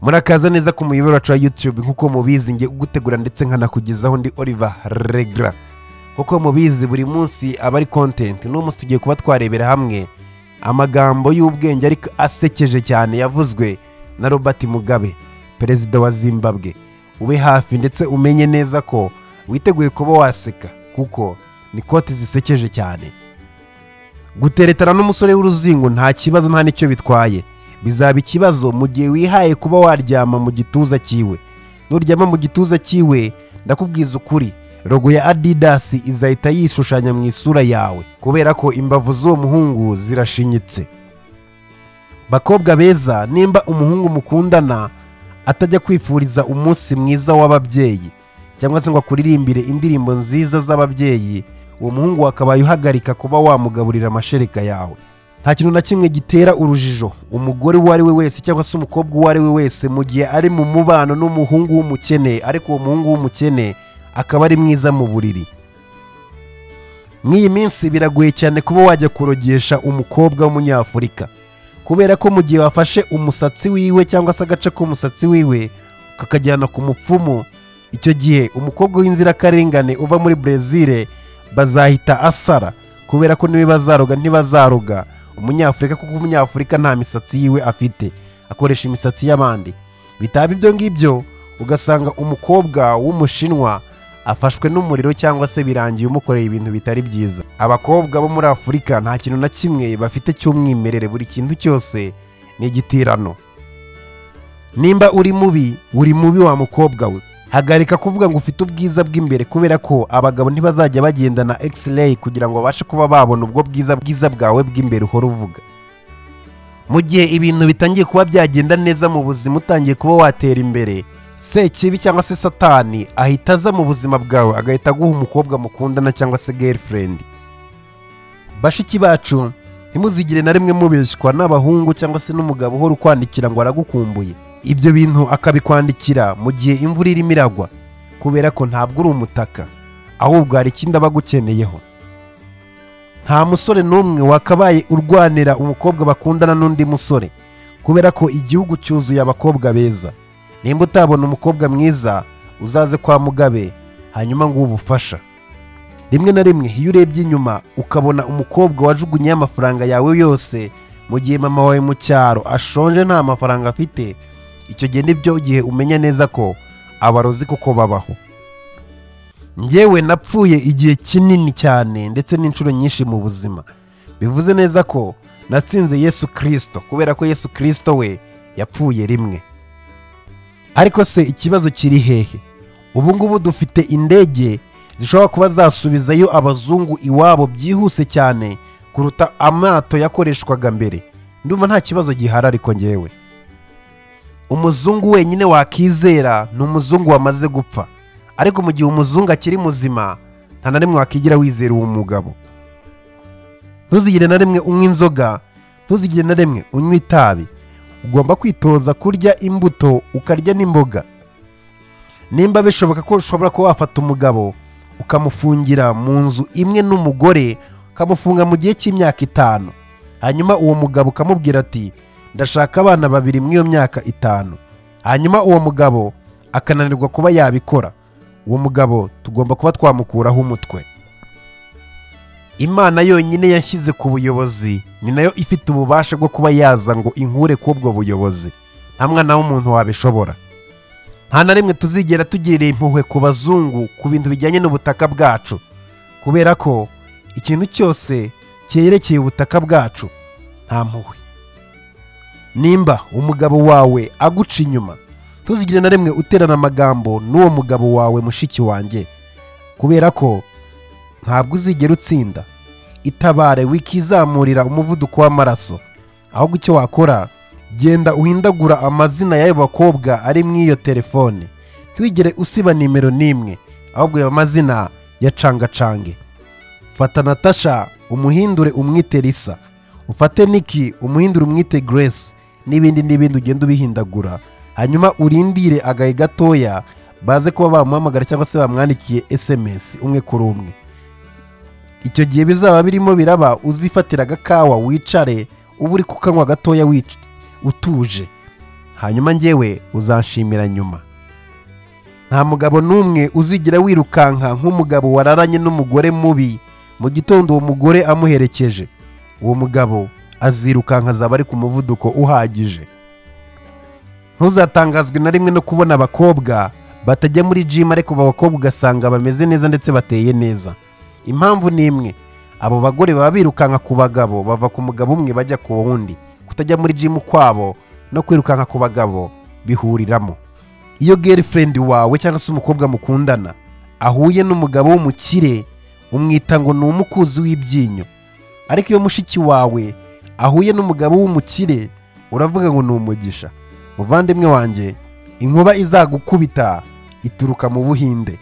murakaza neza ku muyoboro wacu wa yutube nk'uko mubizi nge ugutegura ndetse nkanakugezaho ndi oliver regara kuko mubizi buri munsi aba ari kontenti n'uwo munsi tugiye kuba twarebera hamwe amagambo y'ubwenge ariko asekeje cyane yavuzwe na robert mugabe perezida wa zimbabwe ube hafi ndetse umenye neza ko witeguye kuba waseka kuko ni kote zisekeje cyane guteretana n'umusore w'uruzingo nta kibazo nta n'icyo bitwaye bizaba ikibazo mu gihe wihaye kuba waryama mu gituza cyiwe nuryama mu gituza cyiwe ndakubwiza ukuri rogo ya adidas izahita yishushanya mu isura yawe kubera ko imbavu z'uwo muhungu zirashinyitse bakobwa beza nimba umuhungu mukundana atajya kwifuriza umunsi mwiza w'ababyeyi cyangwa se ngo akuririmbire indirimbo nziza z'ababyeyi uwo muhungu wakabaye uhagarika kuba wamugaburira amashereka yawe nta kintu na kimwe gitera urujijo umugore uwo ari we wese cyangwa se umukobwa uwo ari we wese mu gihe ari mu mubano n'umuhungu w'umukene ariko uwo muhungu w'umukene akaba ari mwiza mu buriri nk'iyi minsi biragoye cyane kuba wajya kurogesha umukobwa w'umunyafurika kubera ko mu gihe wafashe umusatsi wiwe cyangwa se agace k'umusatsi wiwe ukakajyana ku mupfumu icyo gihe umukobwa w'inzirakarengane uva muri brezil bazahita asara kubera ko niwe bazaroga ntibazaroga umunyafurika kuko umunyafurika nta misatsi yiwe afite akoresha imisatsi y'abandi bitaba ibyo ngibyo ugasanga umukobwa w'umushinwa afashwe n'umuriro cyangwa se birangiye umukoreye ibintu bitari byiza abakobwa bo muri afurika nta kintu na kimwe bafite cy'umwimerere buri kintu cyose ni igitirano nimba uri mubi uri mubi wa mukobwa we hagarika kuvuga ngo ufite ubwiza bw'imbere kubera ko abagabo ntibazajya bagendana x-ray kugira ngo babashe kuba babona ubwo bwiza bwiza bwawe bw'imbere uhora uvuga mu gihe ibintu bitangiye kuba byagenda neza mu buzima utangiye kuba watera imbere sekibi cyangwa se satani ahita aza mu buzima bwawe agahita aguha umukobwa mukundana cyangwa se girlfriend bashiki bacu ntimuzigire na rimwe mubeshywa n'abahungu cyangwa se n'umugabo uhora ukwandikira ngo aragukumbuye ibyo bintu akabikwandikira mu gihe imvura irimo iragwa kubera ko ntabwo uri umutaka ahubwo hari ikindi aba agukeneyeho nta musore n'umwe wakabaye urwanira umukobwa bakundana n'undi musore kubera ko igihugu cyuzuye abakobwa beza nimba utabona umukobwa mwiza uzaze kwa mugabe hanyuma ngo ubufasha rimwe na rimwe iyo urebye inyuma ukabona umukobwa wajugunyeho amafaranga yawe yose mu gihe mama wawe mu cyaro ashonje nta mafaranga afite icyo gihe nibyo gihe umenya neza ko abarozi kuko babaho ngewe napfuye igihe kinini cyane ndetse n'inshuro nyinshi mu buzima bivuze neza ko natsinze yesu kirisito kubera ko yesu kirisito we yapfuye rimwe ariko se ikibazo kiri hehe ubu ngubu dufite indege zishobora kuba zasubizayo abazungu iwabo byihuse cyane kuruta amato yakoreshwaga mbere ndumva nta kibazo gihari ariko ngewe umuzungu wenyine wakizera ni umuzungu wamaze gupfa ariko mu gihe umuzungu akiri muzima nta na rimwe wakigira wizera uwo mugabo ntuzigire na rimwe unywa inzoga ntuzigire na rimwe unywa itabi ugomba kwitoza kurya imbuto ukarya n'imboga nimba bishoboka ko ushobora kuba wafata umugabo ukamufungira mu nzu imwe n'umugore ukamufunga mu gihe cy'imyaka itanu hanyuma uwo mugabo ukamubwira ati ndashaka abana babiri muri iyo myaka itanu hanyuma uwo mugabo akananirwa kuba yabikora uwo mugabo tugomba kuba twamukuraho umutwe imana yonyine yashyize ku buyobozi ni nayo ifite ububasha bwo kuba yaza ngo inkure k'ubwo buyobozi nta mwana w'umuntu wabishobora nta na rimwe tuzigera tugirira impuhwe ku bazungu ku bintu bijyanye n'ubutaka bwacu kubera ko ikintu cyose cyerekeye ubutaka bwacu nta mpuhwe nimba umugabo wawe aguca inyuma tuzigire na rimwe uterana amagambo n'uwo mugabo wawe mushiki wanjye kubera ko ntabwo uzigera utsinda itabare wikizamurira umuvuduko w'amaraso ahubwo icyo wakora genda uhindagura amazina y'ayo bakobwa ari muri iyo telefone ntiwigere usiba nimero n'imwe ahubwo ayo mazina ya cangacange fata natasha umuhindure umwite risa ufate niki umuhindure umwite grace n'ibindi n'ibindi ugenda ubihindagura hanyuma urindire agahe gatoya baze kuba bamuhamagara cyangwa se bamwandikiye esemesi umwe kuri umwe icyo gihe bizaba birimo biraba uzifatira agakawa wicare uba uri kukanywa gatoya utuje hanyuma njyewe uzanshimira nyuma nta mugabo n'umwe uzigira wirukanka nk'umugabo wararanye n'umugore mubi mu gitondo uwo mugore amuherekeje uwo mugabo azirukanka azaba ari ku muvuduko uhagije ntuzatangazwe na rimwe no kubona abakobwa batajya muri jimu ariko abakobwa ugasanga bameze neza ndetse bateye neza impamvu ni imwe abo bagore baba birukanka ku bagabo bava ku mugabo umwe bajya ku wundi kutajya muri jimu kwabo no kwirukanka ku bagabo bihuriramo iyo girlfriend wawe cyangwa se umukobwa mukundana ahuye n'umugabo w'umukire umwita ngo ni umukuzi w'ibyinyo ariko iyo mushiki wawe ahuye n'umugabo w'umukire uravuga ngo ni umugisha muvandimwe wanjye inkuba izagukubita ituruka mu buhinde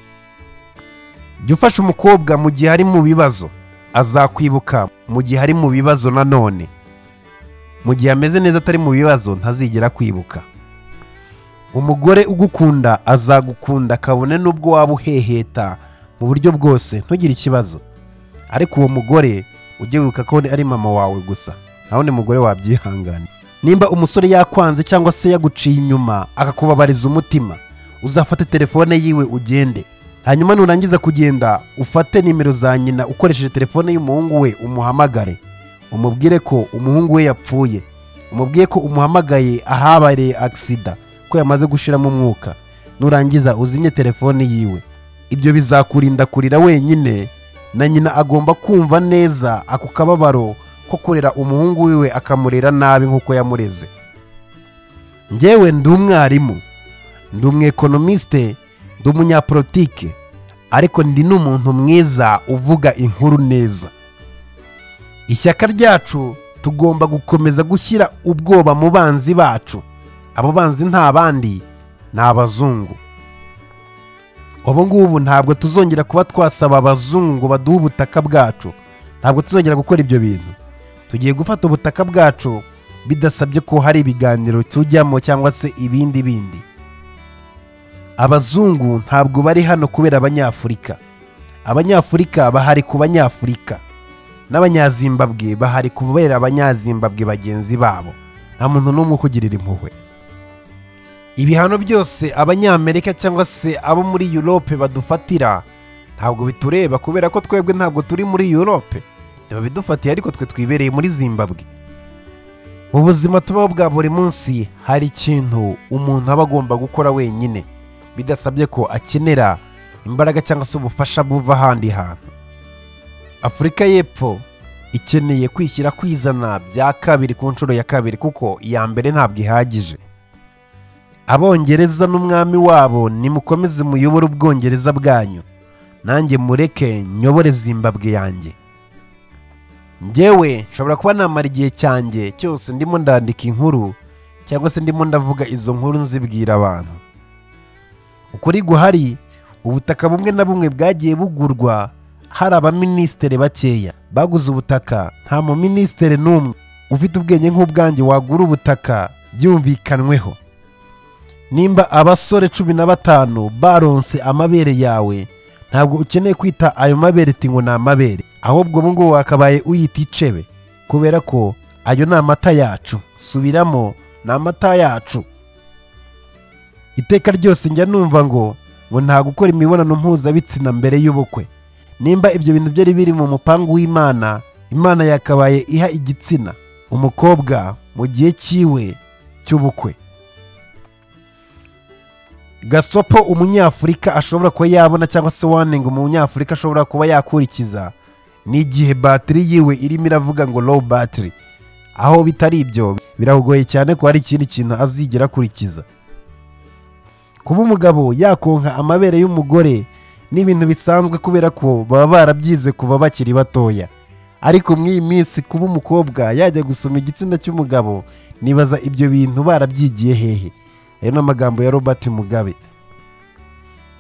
jya ufasha umukobwa mu gihe ari mu bibazo azakwibuka mu gihe ari mu bibazo nanone mu gihe ameze neza atari mu bibazo ntazigera kwibuka umugore ugukunda azagukunda kabone n'ubwo waba uheheta mu buryo bwose ntugire ikibazo ariko uwo mugore ujye wibuka ko ari mama wawe gusa nawe ni mugore wabyihangana nimba umusore yakwanze cyangwa se yaguciye inyuma akakubabariza umutima uzafate telefone yiwe ugende hanyuma nurangiza kugenda ufate nimero za nyina ukoresheje telefone y'umuhungu we umuhamagare umubwire ko umuhungu we yapfuye umubwire ko umuhamagaye ahabereye agisida ko yamaze gushiramo umwuka nurangiza uzimye telefone yiwe ibyo bizakurinda kurira wenyine na nyina agomba kumva neza ako kababaro ko kurera umuhungu wiwe akamurera nabi nk'uko yamureze njyewe ndi umwarimu ndi umwekonomisite ndi umunyapolitike ariko ndi n'umuntu mwiza uvuga inkuru neza ishyaka ryacu tugomba gukomeza gushyira ubwoba mu banzi bacu abo banzi nta bandi ni abazungu ubu ngubu ntabwo tuzongera kuba twasaba abazungu baduha ubutaka bwacu ntabwo tuzongera gukora ibyo bintu tugiye gufata ubutaka bwacu bidasabye ko hari ibiganiro tujyamo cyangwa se ibindi bindi abazungu ntabwo bari hano kubera abanyafurika abanyafurika bahari ku banyafurika n'abanyazimbabwe bahari kubera abanyazimbabwe bagenzi babo nta muntu n'umwe ukugirira impuhwe ibihano byose abanyamerika cyangwa se abo muri Europe badufatira ntabwo bitureba kubera ko twebwe ntabwo turi muri Europe ntibabidufatiye ariko twe twibereye muri zimbabwe mu buzima tubaho bwa buri munsi hari ikintu umuntu aba agomba gukora wenyine bidasabye ko akenera imbaraga cyangwa se ubufasha buva ahandi hantu afurika y'epfo ikeneye kwishyira kwizana bya kabiri ku nshuro ya kabiri kuko iya mbere ntabwo ihagije abongereza n'umwami wabo nimukomeze muyobore ubwongereza bwanyu nanjye mureke nyobore zimbabwe yanjye ngewe nshobora kuba namara igihe cyanjye cyose ndimo ndandika inkuru cyangwa se ndimo ndavuga izo nkuru nzibwira abantu ukuri guhari ubutaka bumwe na bumwe bwagiye bugurwa hari abaminisitiri bakeya baguze ubutaka nta muminisitiri n'umwe ufite ubwenge nk'ubwanjye wagura ubutaka byumvikanweho nimba abasore cumi na batanu baronse amabere yawe ntabwo ukeneye kwita ayo mabere iti ngo ni amabere ahubwo ubu ngubu wakabaye uyita icebe kubera ko ayo ni amata yacu subiramo ni amata yacu iteka ryose njya numva ngo ngo nta gukora imibonano mpuzabitsina mbere y'ubukwe nimba ibyo bintu byari biri mu mupangu w'imana imana yakabaye iha igitsina umukobwa mu gihe cyiwe cy'ubukwe gasopo umunyafurika ashobora kuba yabona cyangwa se waninga umunyafurika ashobora kuba yakurikiza ni igihe batiri yiwe irimo iravuga ngo low batiri aho bitari ibyo biragoye cyane ko hari ikindi kintu azigera akurikiza kuba umugabo yakonka amabere y'umugore ni ibintu bisanzwe kubera ko baba barabyize kuva bakiri batoya ariko mw'iyi minsi kuba umukobwa yajya gusoma igitsina cy'umugabo nibaza ibyo bintu barabyigiye hehe ayo ni amagambo ya robert mugabe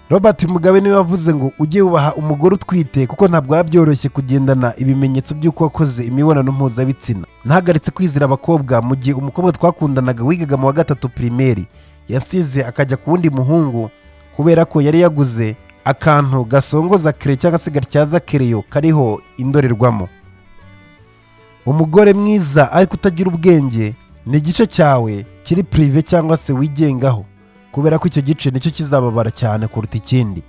robert mugabe niwe wavuze ngo ujye wubaha umugore utwite kuko ntabwo biba byoroshye kugendana ibimenyetso by'uko wakoze imibonano mpuzabitsina ntahagaritse kwizera abakobwa mu gihe umukobwa twakundanaga wigaga mu wa gatatu pirimeri yasize akajya ku wundi muhungu kubera ko yari yaguze akantu gasongoza kereyo cyangwa se gatyaza kereyo kariho indorerwamo umugore mwiza ariko utagira ubwenge ni igice cyawe kiri pirive cyangwa se wigengaho kubera ko icyo gice nicyo kizababara cyane kuruta ikindi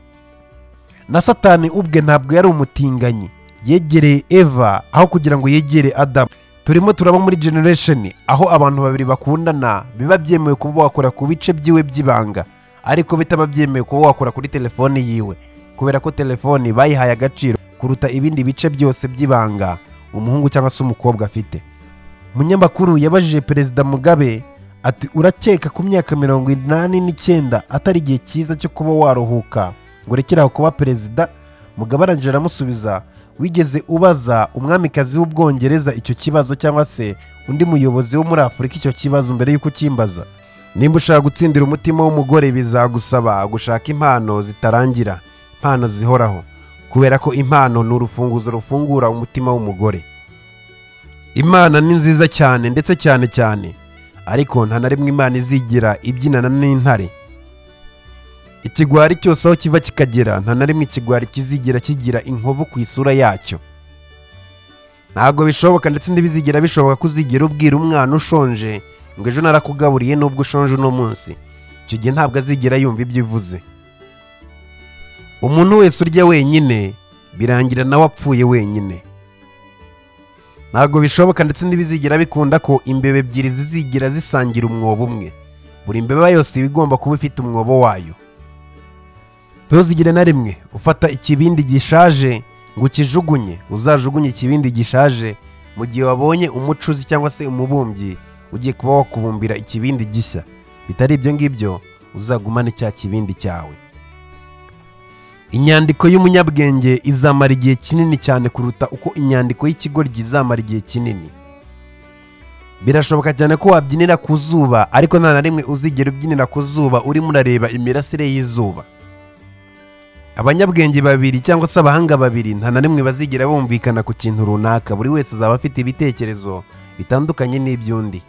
na satani ubwe ntabwo yari umutinganyi yegereye eva aho kugira ngo yegere adamu turimo turaba muri generation aho abantu babiri bakundana biba byemewe kuba wakora ku bice byiwe by'ibanga ariko bitaba byemewe kuba wakora kuri telefone yiwe kubera ko telefone bayihaye agaciro kuruta ibindi bice byose by'ibanga umuhungu cyangwa se umukobwa afite munyamakuru yabajije perezida mugabe ati urakeka ku myaka mirongo inani n'icyenda atari igihe cyiza cyo kuba waruhuka ngo urekere aho kuba perezida mugabe arangije aramusubiza wigeze ubaza umwamikazi w'ubwongereza icyo kibazo cyangwa se undi muyobozi wo muri afurika icyo kibazo mbere y'uko ukimbaza nimba ushaka gutsindira umutima w'umugore bizagusaba gushaka impano zitarangira impano zihoraho kubera ko impano ni urufunguzo rufungura umutima w'umugore imana ni nziza cyane ndetse cyane cyane ariko nta na rimwe imana izigira ibyinana n'intare ikigwari cyose aho kiva kikagera nta na rimwe ikigwari kizigira kigira inkovu ku isura yacyo ntabwo bishoboka ndetse ntibizigira bishoboka ko uzigera ubwira umwana ushonje ngo ejo narakugaburiye nubwo ushonje uno munsi icyo gihe ntabwo azigera yumva ibyo uvuze umuntu wese urya wenyine birangira nawe apfuye wenyine ntabwo bishoboka ndetse ntibizigira bikunda ko imbeba ebyiri zizigira zisangira umwobo umwe buri mbeba yose iba igomba kuba ifite umwobo wayo ntuzigire na rimwe ufata ikibindi gishaje ngo ukijugunye uzajugunye ikibindi gishaje mu gihe wabonye umucuzi cyangwa se umubumbyi ugiye kuba wakubumbira ikibindi gishya bitari ibyo ngibyo uzagumane cya kibindi cyawe inyandiko y'umunyabwenge izamara igihe kinini cyane kuruta uko inyandiko y'ikigoryi izamara igihe kinini birashoboka cyane ko wabyinira ku zuba ariko nta na rimwe uzigera ubyinira ku zuba urimo urareba imirasire y'izuba abanyabwenge babiri cyangwa se abahanga babiri nta na rimwe bazigera bumvikana ku kintu runaka buri wese azaba afite ibitekerezo bitandukanye n'iby'undi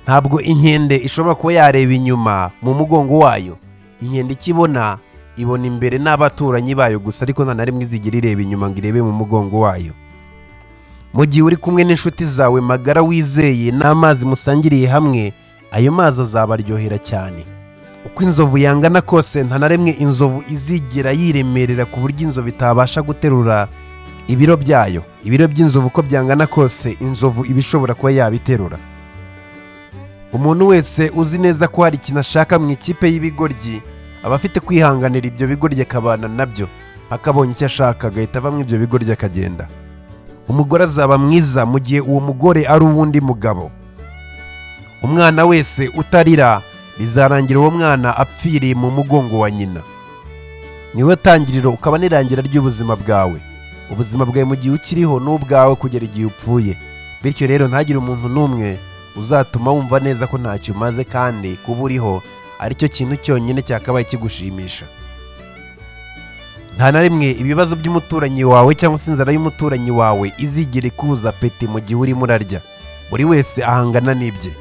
ntabwo inkende ishobora kuba yareba inyuma mu mugongo wayo inkende ikibona ibona imbere n'abaturanyi bayo gusa ariko nta na rimwe izigira ireba inyuma ngo irebe mu mugongo wayo mu gihe uri kumwe n'inshuti zawe magara wizeye n'amazi musangiriye hamwe ayo mazi azabaryohera cyane uko inzovu yangana kose nta na rimwe inzovu izigera yiremerera ku buryo inzovu itabasha guterura ibiro byayo ibiro by'inzovu uko byangana kose inzovu iba ishobora kuba yabiterura umuntu wese uzi neza ko hari ikintu ashaka mu ikipe y'ibigoryi aba afite kwihanganira ibyo bigoryi akabana nabyo akabonye icyo ashaka agahita ava muri ibyo bigoryi akagenda umugore azaba mwiza mu gihe uwo mugore ari uw'undi mugabo umwana wese utarira bizarangira uwo mwana apfiriye mu mugongo wa nyina niwe tangiriro ukaba n'irangira ry'ubuzima bwawe ubuzima bwawe mu gihe ukiriho ni ubwawe kugera igihe upfuye bityo rero ntagire umuntu n'umwe uzatuma wumva neza ko ntacyo umaze kandi kuba uriho aricyo kintu cyonyine cyakabaye kigushimisha nta na rimwe ibibazo by'umuturanyi wawe cyangwa se inzara y'umuturanyi wawe izigera ikuza peti mu gihe urimo urarya buri wese ahangana n'ibye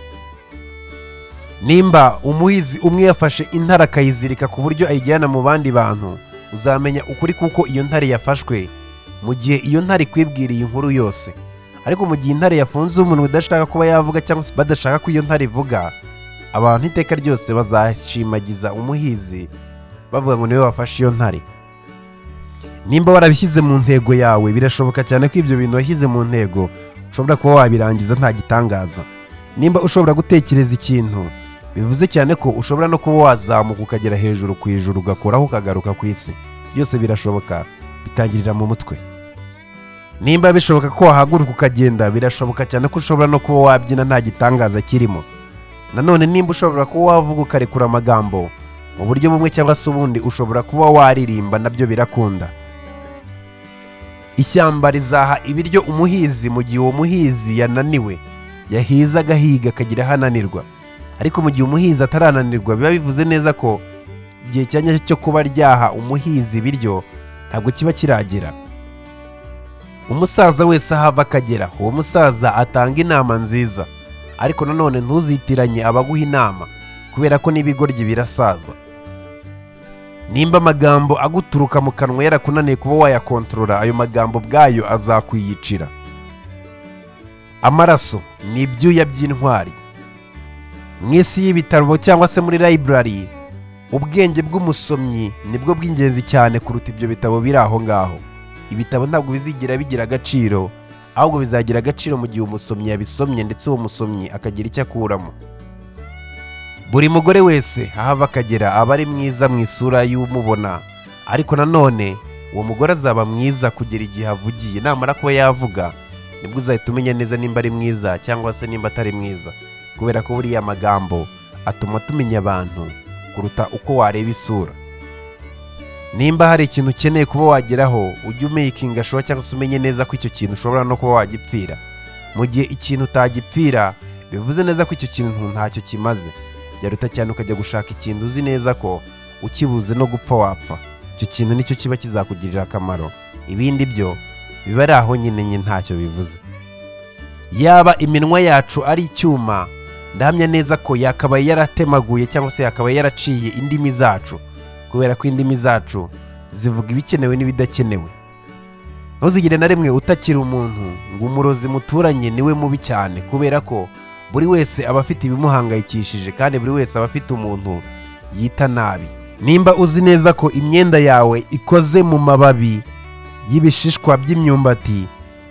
nimba umuhizi umwe yafashe intare akayizirika ku buryo ayijyana mu bandi bantu uzamenya ukuri kuko iyo ntare yafashwe mu gihe iyo ntare ikwibwiriye inkuru yose ariko mu gihe intare yafunze umuntu udashaka kuba yavuga cyangwa se badashaka ko iyo ntare ivuga abantu iteka ryose bazashimagiza umuhizi bavuga ngo niwe wafashe iyo ntare nimba warabishyize mu ntego yawe birashoboka cyane ko ibyo bintu washyize mu ntego ushobora kuba wabirangiza nta gitangaza nimba ushobora gutekereza ikintu bivuze cyane ko ushobora no kuba wazamuka ukagera hejuru ku ijuru ugakoraho ukagaruka ku isi byose birashoboka bitangirira mu mutwe nimba bishoboka ko wahaguruka ukagenda birashoboka cyane ko ushobora no kuba wabyina nta gitangaza kirimo nanone nimba ushobora kuba wavuga ukarekura amagambo mu buryo bumwe cyangwa se ubundi ushobora kuba waririmba nabyo birakunda ishyamba rizaha ibiryo umuhizi mu gihe uwo muhizi yananiwe yahiza agahiga akagira aho ananirwa ariko mu gihe umuhizi atarananirwa biba bivuze neza ko igihe cya nyacyo cyo kuba ryaha umuhizi ibiryo ntabwo kiba kiragera umusaza wese aho ava akagera uwo musaza atanga inama nziza ariko nanone ntuzitiranye abaguha inama kubera ko n'ibigoryi birasaza nimba amagambo aguturuka mu kanwa yarakunaniye kuba wayakontorora ayo magambo bwayo azakwiyicira amaraso ni ibyuya by'intwari mu isi y'ibitabo cyangwa se muri library ubwenge bw'umusomyi nibwo bw'ingenzi cyane kuruta ibyo bitabo biri aho ngaho ibitabo ntabwo bizigira bigira agaciro ahubwo bizagira agaciro mu gihe umusomyi yabisomye ndetse uwo musomyi akagira icyo akuramo buri mugore wese ahava akagera aba ari mwiza mu isura y'umubona ariko nanone uwo mugore azaba mwiza kugera igihe avugiye namara kuba yavuga nibwo uzahita umenya neza nimba ari mwiza cyangwa se nimba atari mwiza kubera ko buriya magambo atuma tumenya abantu kuruta uko wareba isura nimba hari ikintu ukeneye kuba wageraho ujye umeyikinga showa cyangwa se umenye neza ko icyo kintu ushobora no kuba wagipfira mu gihe ikintu utagipfira bivuze neza ko icyo kintu ntacyo kimaze byaruta cyane ukajya gushaka ikintu uzi neza ko ukibuze no gupfa wapfa icyo kintu nicyo kiba kizakugirira akamaro ibindi byo biba ari aho nyine nyine ntacyo bivuze yaba iminwa yacu ari icyuma ndahamya neza ko yakabaye yaratemaguye cyangwa se yakabaye yaraciye indimi zacu kubera ko indimi zacu zivuga ibikenewe n'ibidakenewe ntuzigire na rimwe utakira umuntu ngo umurozi muturanye niwe mubi cyane kubera ko buri wese aba afite ibimuhangayikishije kandi buri wese aba afite umuntu yita nabi nimba uzi neza ko imyenda yawe ikoze mu mababi y'ibishishwa by'imyumbati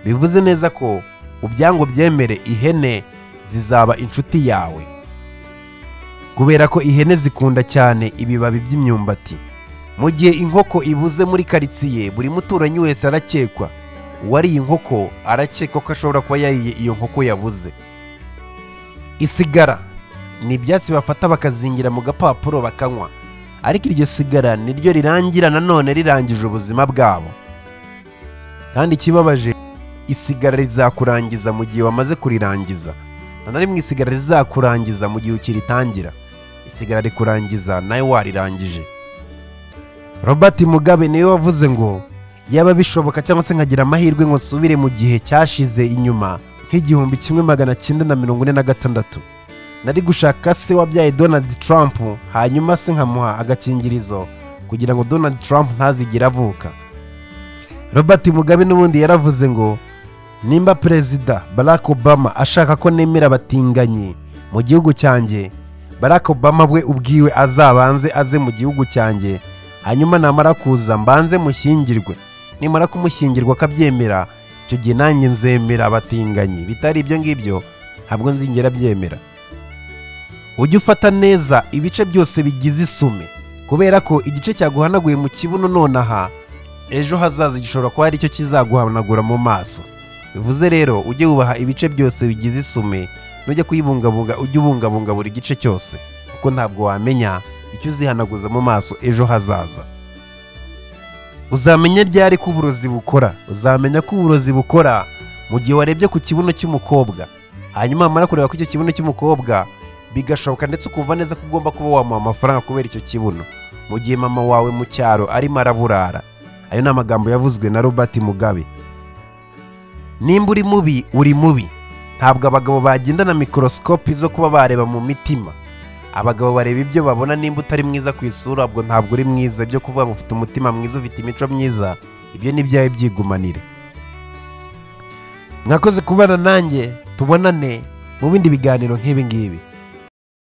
bivuze neza ko ubyango byemere ihene zizaba inshuti yawe kubera ko ihene zikunda cyane ibibabi by'imyumbati mu gihe inkoko ibuze muri karitsiye buri muturanyi wese arakekwa uwariye inkoko arakekwa ko ashobora kuba yariye iyo nkoko yabuze isigara ni ibyatsi bafata bakazingira mu gapapuro bakanywa ariko iryo sigara niryo rirangira nanone rirangije ubuzima bwabo kandi ikibabaje isigara rizakurangiza mu gihe wamaze kurirangiza nta na rimwe isigara rizakurangiza mu gihe ukiritangira isigara rikurangiza nawe warirangije robert mugabe niwe wavuze ngo yaba bishoboka cyangwa se nkagira amahirwe ngo nsubire mu gihe cyashize inyuma nk'igihumbi kimwe magana cyenda na mirongo ine na gatandatu nari gushaka se wabyaye donald trump hanyuma se nkamuha agakingirizo kugira ngo donald trump ntazigire avuka robert mugabe n'ubundi yaravuze ngo nimba perezida barack obama ashaka ko nemera abatinganyi mu gihugu cyanjye barack obama we ubwiwe azabanze aze mu gihugu cyanjye hanyuma namara kuza mbanze mushyingirwe nimara kumushyingirwa akabyemera icyo gihe nanjye nzemera abatinganyi bitari ibyo ngibyo ntabwo nzingera byemera ujye ufata neza ibice byose bigize isume kubera ko igice cyaguhanaguye mu kibuno nonaha ejo hazaza gishobora kuba ari cyo kizaguhanagura mu maso bivuze rero ujye wubaha ibice byose bigize isume nujya kuyibungabunga ujye ubungabunga buri gice cyose kuko ntabwo wamenya icyo uzihanaguza mu maso ejo hazaza uzamenya ryari ko uburozi bukora uzamenya ko uburozi bukora mu gihe warebye ku kibuno cy'umukobwa hanyuma wamara kureba ko icyo kibuno cy'umukobwa bigashoboka ndetse ukumva neza ko ugomba kuba wamuha amafaranga kubera icyo kibuno mu gihe mama wawe mu cyaro arimo araburara ayo ni amagambo yavuzwe na robert mugabe nimba uri mubi uri mubi ntabwo abagabo bagendana mikorosikopi zo kuba bareba mu mitima abagabo bareba ibyo babona nimba utari mwiza ku isura ubwo ntabwo uri mwiza byo kuvuga ngo ufite umutima mwiza ufite imico myiza ibyo ni ibyawe byigumanire mwakoze kubana nanjye tubonane mu bindi biganiro nk'ibi ngibi